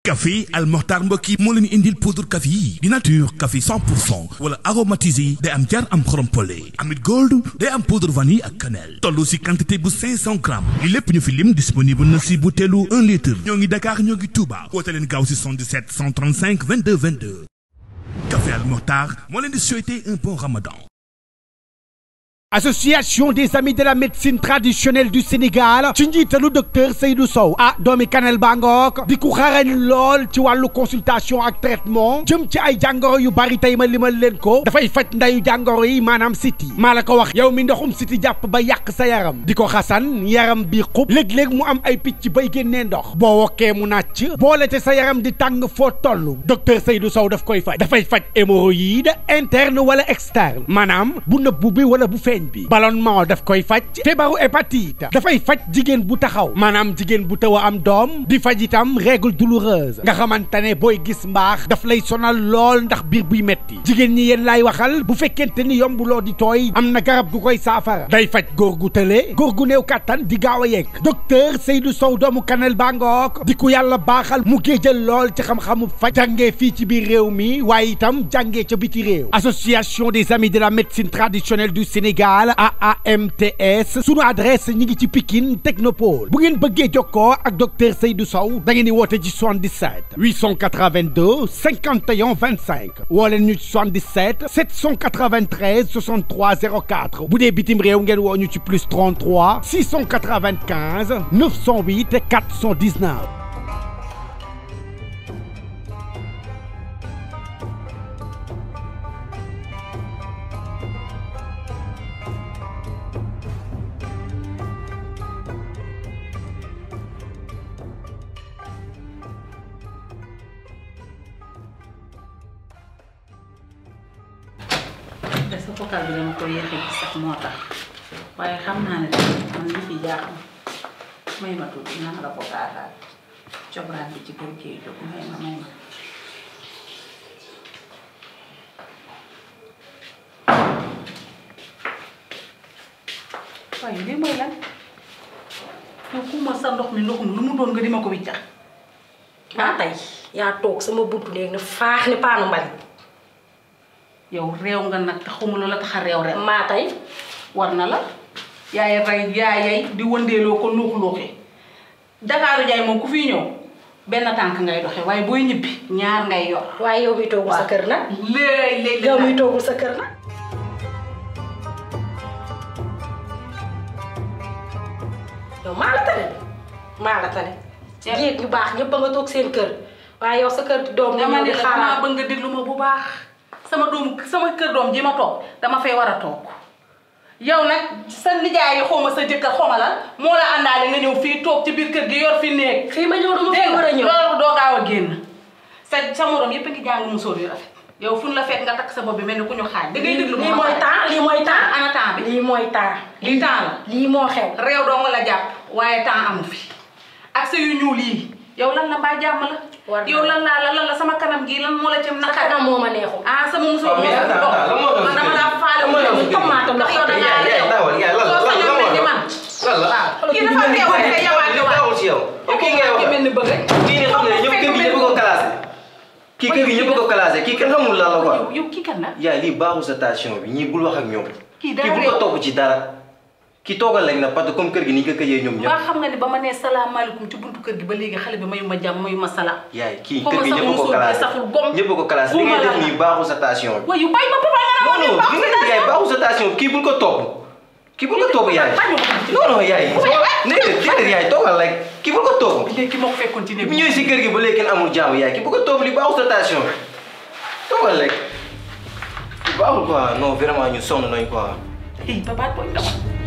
café Al Mokhtar mbokk yi moo leen indil poudre café yi di nature café 100 pour cent wala aromatisé day am jar am xorom pole amit gold day am poudre vanille ak cannelle toll si quantité bu 500 grammes li lépp ñu fi lim disponible na si butéelu 1 litre ñoo ngi Dakar ñoo ngi Touba woote leen gaaw si 77 135 22 22 café Al Mokhtar moo leen di souhaiter un bon ramadan association des amis de la médecine traditionnelle du Sénégal ci njiitalu docteur Seydou Sow ah doomi Kanel Bangook di ku xarañ lool ci wàllu consultation ak traitement jëm ci ay jàngoro yu bari tey ma limal leen ko dafay faj ndayu jàngoro yi maanaam siti maa la ko wax yow mi ndoxum siti jàpp ba yàq sa yaram di ko xasan yaram bi xub léeg-léeg mu am ay picc bay génnee ndox boo wokkee mu nàcc boole te sa yaram di tàng foo toll docteur Seydou Sow daf koy faj dafay faj hémorroïde interne wala externe maanaam bu nëbbu bi wala bu feeñ bi ballonnement daf koy faj feebaru hépatite dafay faj jigéen bu taxaw maanaam jigéen bu taw a am doom di faj itam règle douloureuse nga xamante ne booy gis mbaax daf lay sonal lool ndax biir buy metti jigéen ñi yéen laay waxal bu fekkente ni yombuloo di tooy am na garab gu koy saafara day faj góor gu tële góor gu néew kàttan di gaaw a yegg docteur Seydou Sow doomu Kanel Bangook di ku yàlla baaxal mu géejal lool ci xam-xamu faj jàngee fii ci biir réew mi waaye itam jàngee ca biti réew association des amis de la médecine traditionnelle du Sénégal AAMTS sunu adresse ñi ngi ci Pikine Technopole bu ngeen bëggee jokkoo ak docteur Seydou Sow da ngeen di woote ci 77 882 51 25 woo leen ñu ci 77 793 63 04 bu dee bitim réew ngeen woo ñu ci plus 33 695 908 419. te sa vocal bi dama ko yéexee ci sax moo tax waaye xam naa ne man li fi jaaxam may ma tuuti naa la ko gaataal cobraan bi ci kër gi jóg may ma may ma waaye lii mooy lan yow ku ma sa ndox mi ndoxum lu mu doon nga di ma ko wiccax maa tey yaa toog sama buntu néeg ne faax ni paanu mbalit yow réew nga nag te xamul la tax a réew rek maa tey war na la yaay rey yaayay di wëndeeloo ko luux luuxi Dakaaru jaay moom ku fi ñëw benn tànk ngay doxe waaye booy ñibbi ñaar ngay yor waaye yow mi toogul sa kër nag léegi léegi yow mi toogul sa kër nag yow maa la tane maa la tane jéeg ñu baax ñëpp ba nga toog seen kër waaye yow sa kër doom nga dama ñëw ne di la damaa xaaraat bëgg nga déglu ma bu baax sama doom sama kër doom ji ma toog dama fay war a toog yow nag sa nijaay yi xaw ma sa jëkkër xaw ma la moo la àndaale nga ñëw fii toog ci biir kër gi yor fi néeg fii ma ñëw dama fi dégg war a ñëw loolu doo gaaw a génn sa sa morom yëpp a ngi jàng musóor yu rafet yow fu ñu la fekk nga takk sa bopp bi mel ni ku ñu xaaj da ngay déglu lii ma mooy temps lii mooy temps ana temps bi lii mooy temps lii temps la lii moo xew réew doo nga la jàpp waaye temps amu fi ak sa yu ñuul yi yow lan la mbaa jàmm la War na yow lan laa la lan la sama kanam gi lan moo la ci sa naqar kanam moo ma neexul ah sama musóor mais moo attends, attends, lan moo xew man si dama kër laa gi? faale Lan moo xew si kër gi? tomate ndax yow da ngaa yaay yaay réew dawal yaay lan la soo lan sañoon lan mel ni moo man lan la waaw kii dafa teewoon te yawaate waat baaxul si yow yow kii ngay ki mel wax ni bëgg kii ni xam ne ñëpp kër gi ñëpp ko classé kii kër gi ñëpp ko classé kii kenn xamul lan la quoi yow yow kii kan la yaay lii baaxul sa station bi ñii bul wax ak ñoom Kii kii daa bul ko réew. topp ci dara kii toogal lañ na parce que comme kër gi ni ñu ko këjee ñoom ñëpp waa xam nga ne ba ma nee salaamaaleykum ci buntu kër gi ba léegi xale bi mayu ma jàmm mayu ma salaam yaay kii Xaw ma kër gi sama ñëpp ko musóor bi classé saful gom. ñëpp ko classé li Buuma ngay def la nii baaxul sa station bi waaye yu bàyyi ma papa nga non non naan li nga yaay baaxul sa station kii bul ko topp kii bul ko topp yaay non non yaay déedéet déedéet yaay toogal rek kii bul ko topp léegi moo ko fekkoon ci néeg bi ñëwee si kër gi ba léegi kenn amul jaamu yaay ki bu ko toog li baaxul sa station toogal rek li baaxul quoi non vraiment ñu sonn nañ quoi Hey, papa, boy, dama.